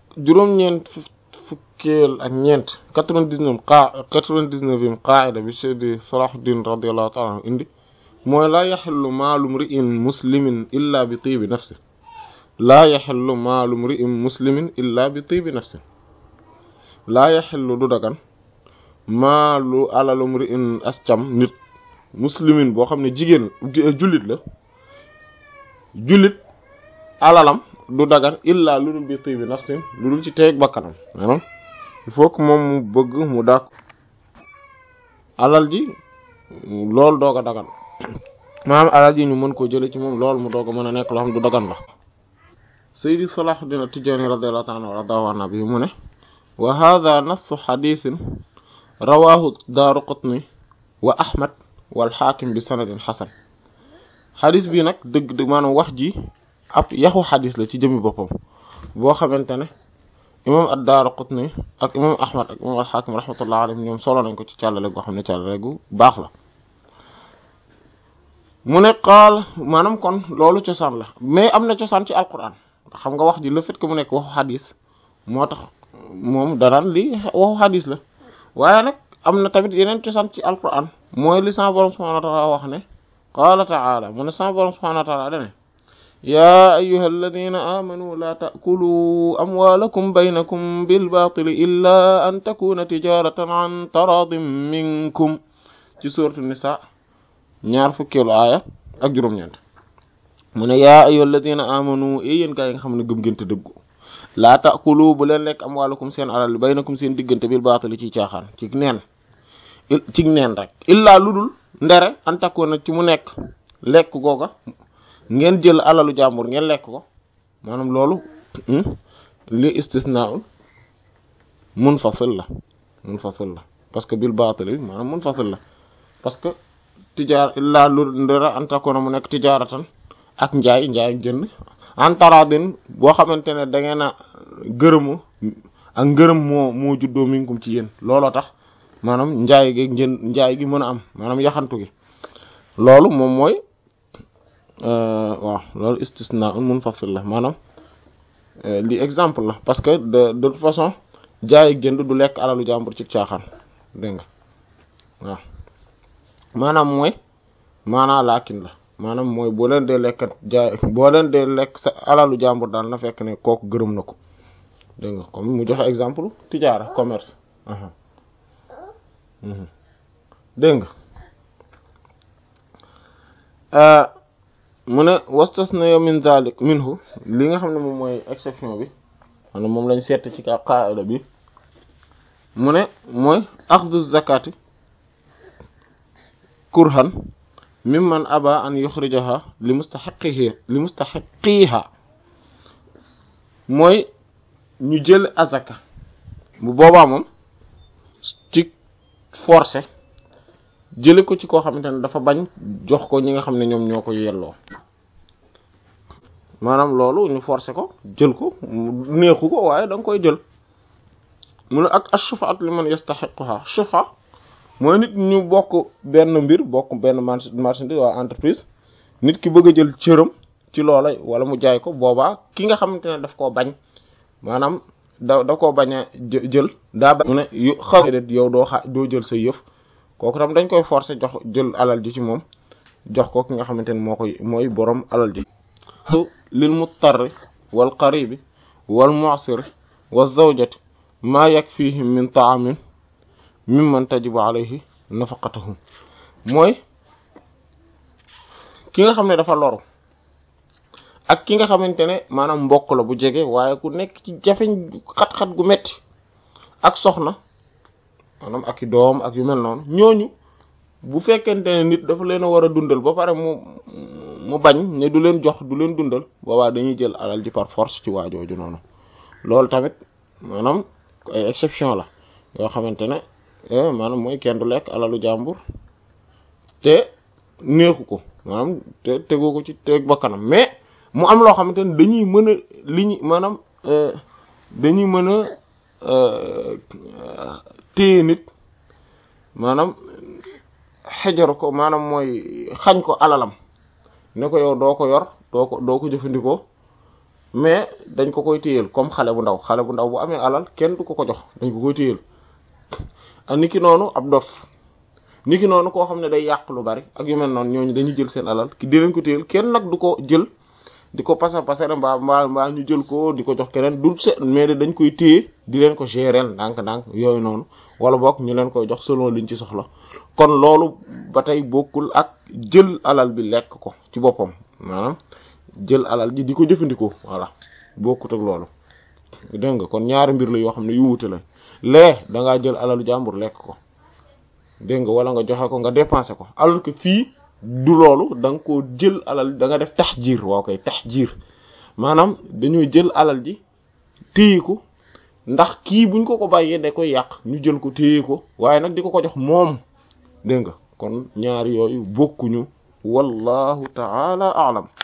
juróom-ñeent fukkeel ak ñeent quatre-vingt-dix-neuf qaa quatre-vingt-dix-neuvième qaida bi Seydi Salahuddin radiyallahu ta'ala anhu indi mooy laa yaxillu maalum ri'in muslimin illa bi tiibi nafsi laa yaxillu maalum ri'in muslimin illa bi tiibi nafsi laa yaxillu du dagan maalu alalum ri'in ascam nit muslimin boo xam ne jigéen jullit la jullit alalam du dagan illa lu dul bi tiibi nafsin lu dul ci teeg bakkanam maanaam il faut que moom mu bëgg mu dàq alal ji loolu doog a dagan maanaam alal ji ñu mën koo jële ci moom loolu mu doog a mën a nekk loo xam du dagan la Seydi Salahuddin At-Tijani radiyallahu ta'ala wa radahu anhu bi mu ne wa hadha nassu hadithin rawahu Daaraqutni wa Ahmad wal Hakim bi sanadin hasan xadis bi nag dëgg dëgg maanaam wax ji ab yaxu xadis la ci jëmmi boppam boo xamante ne imam ad-Daaraqutni ak imam Ahmad ak imam al-Hakim rahmatullah alayhim ñoom solo nañ ko ci càllale goo xam ne càllale gu baax la mu ne qaal maanaam kon loolu cosaan la mais am na cosaan ci alquran xam nga wax ji le fait que mu nekk waxu xadis moo tax moom danaan lii waxu xadis la waaye nag am na tamit yeneen cosaan ci alquran mooy li sama borom subhanahu wa ta'ala wax ne qaala ta'ala mu ne sama borom subhanahu wa ta'ala dane yaa ayyuha alladina amanu la ta'kulu amwalakum baynakum bilbatili illa an takuna tijaratan an taradin minkum ci suuratu nisa ñaar fukkeelu aaya ak juróom-ñeent mu ne yaa ayyuha alladina amanu e yéen gaa yi nga xam ne gëm ngeen te dëggu laa ta'kulu bu leen lekk amwalakum seen alal baynakum seen diggante bil batili ci caaxaan ci neen ci neen rek illaa ludul ndere an takuna ci mu nekk lekk googa ngeen jël alalu jàmbur ngeen lekk ko maanaam loolu li istisnaa'un munfasil la munfasil la parce que bil baatil maanaam munfasil la parce que tijaar illaa lu ndera an takuna mu nekk tijaaratan ak njaay njaay jënd antaradin boo xamante ne da ngeen a gërëmu ak ngërëm moo moo juddoo minkum ci yéen looloo tax maanaam njaay gi njën njaay gi mën a am maanaam yaxantu gi loolu moom mooy waaw loolu istisna un munfasil la maanaam li exemple la parce que de de toute façon jaay ak jënd du lekk alalu jàmbur ci caaxaan dégg nga waaw maanaam mooy maanaa laakin la maanaam mooy boo leen dee lekkat jaay boo leen dee lekk sa alalu jàmbur daal na fekk ne kooku gërëm na ko dégg nga comme mu joxe exemple tijaara commerce dégg nga mu ne wastasna min zalik minhu li nga xam ne moom mooy exception bi maanaam moom lañ seet ci ka qaida bi mu ne mooy axdu zakati kurhan mimman aba an yuxrijaha li mustaxiqihi li mustaxiqiha mooy ñu jël azaka bu boobaa moom ci forcé jële ko ci koo xamante ne dafa bañ jox ko ñi nga xam ne ñoom ñoo ko yelloo maanaam loolu ñu forcé ko jël ko neexu ko waaye da nga koy jël mu ne ak ash-shufa'at liman yastahiquha shufa mooy nit ñu bokk benn mbir bokk benn marchandise waa entreprise nit ki bëgg a jël cëram ci loola wala mu jaay ko boobaa ki nga xamante ne daf koo bañ maanaam da da koo bañ a jël daa bañ mu ne yu xaw yow doo xa doo jël sa yëf kooku tam dañ koy forcer jox jël alal ji ci moom jox ko ki nga xamante ne moo koy mooy boroom alal ji lil muttarri wal qaribi wal mu'siri wa zawjati maa yakfihim min ta'amin mimman tajibu alayhi nafaqatuhum mooy ki nga xam ne dafa loru ak ki nga xamante ne maanaam mbokk la bu jege waaye ku nekk ci jafeñ xat-xat gu metti ak soxna maanaam ak i doom ak yu mel noonu ñooñu bu fekkente ne nit dafa leen a war a dundal ba pare mu mu bañ ne du leen jox du leen dundal boobaa dañuy jël alal ji par force ci waajooju noonu loolu tamit maanaam ay exception la yoo xamante ne maanaam mooy kenn du lekk alalu jàmbur te neexu ko maanaam te tegu ko ci teg ba kanam mais mu am loo xamante ne dañuy mën a li ñu maanaam dañuy mën a téye nit maanaam xejaru ko maanaam mooy xañ ko alalam ne ko yow doo ko yor doo ko doo ko jëfandikoo mais dañ ko koy téyel comme xale bu ndaw xale bu ndaw bu amee alal kenn du ko ko jox dañ ko koy téyel a niki noonu ab dof niki noonu koo xam ne day yàq lu bari ak yu mel noonu ñooñu dañuy jël seen alal ki di leen ko téyel kenn nag du ko jël di ko pasar pasare mbaa mbaa mbaa ñu jël ko di ko jox keneen du se mais dañ koy téye di leen ko gérer ndànk-ndànk yooyu noonu wala boog ñu leen koy jox selon liñ ci soxla kon loolu ba tey bokkul ak jël alal bi lekk ko ci boppam maanaam jël alal ji di ko jëfandikoo voilà bokkut ak loolu dégg nga kon ñaari mbir la yoo xam ne yu wuute la lee da ngaa jël alalu jàmbur lekk ko dégg nga wala nga joxe ko nga dépensé ko alors que fii du loolu da nga koo jël alal da nga def tahjir waaw koy tahjir maanaam dañoo jël alal ji téye ko ndax kii buñ ko ko bàyyee da koy yàq ñu jël ko téye ko waaye nag di ko ko jox moom dégg nga kon ñaari yooyu bokkuñu wallahu ta'ala a'lam